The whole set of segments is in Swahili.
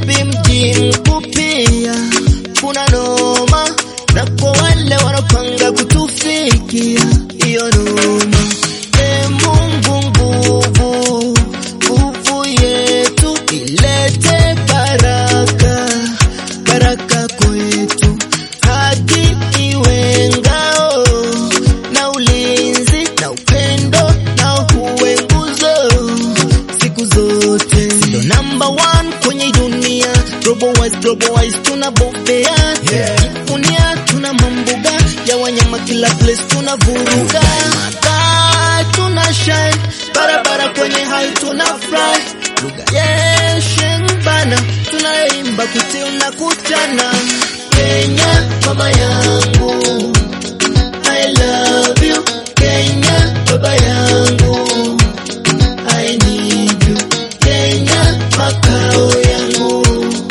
Nairobi mji mkuu pia kuna noma, na kwa wale wanapanga kutufikia hiyo noma. E Mungu, nguvu nguvu yetu ilete baraka baraka kwetu, haki iwe ngao na ulinzi na upendo na uwe nguzo siku zote. Ndo number one kwenye dunia, global wise, global wise tunabobea Jivunia tuna mambuga ya wanyama kila place tunavuruga Makaa tuna shine barabara kwenye high tuna fly lugha yeshen bana tunaimba kutil na kuchana Kenya mama yangu I love you Kenya baba yangu I need you Kenya makao yangu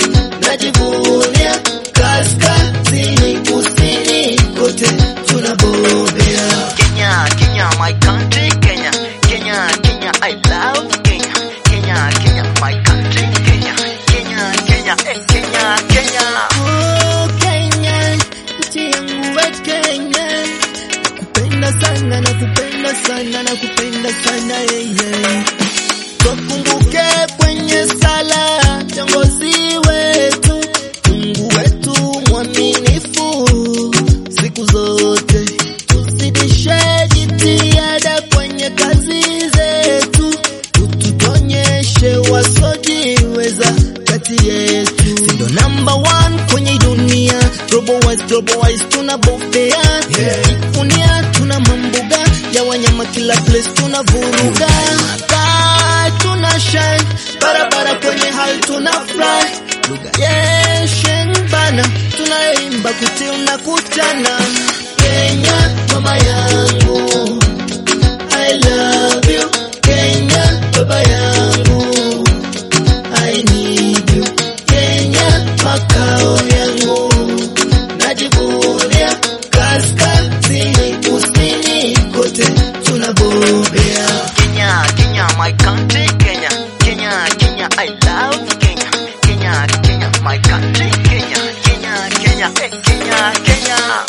najivunia kaskazini kusini kote tunabobea Kenya, Kenya, my country, Kenya, Kenya, Kenya, I love Kenya, Kenya, Kenya, my country, Kenya, Kenya, Kenya, eh, Kenya, Kenya. Oh, Kenya, nchi yangu we Kenya, nakupenda sana, nakupenda sana, nakupenda sana yeah, yeah. Tukumbuke kwenye sala viongozi wetu, Mungu wetu mwaminifu siku zote, tuzidishe jitihada kwenye kazi zetu, ututonyeshe wasojiweza kati yetu, ndo number one kwenye dunia, global wise, global wise tunabobea Jivunia tuna mambuga ya wanyama kila place tunavuruga Makaa tuna shine barabara kwenye high tuna fly lugha yeshen bana tunaimba kutil na kuchana Kenya mama yangu I love you Kenya baba yangu I need you Kenya makao yangu najivunia kaskazini kusini kote tunabobea Kenya, Kenya, my country, Kenya, Kenya, Kenya, I love Kenya, Kenya, Kenya, my country, Kenya, Kenya, Kenya, eh, Kenya, Kenya.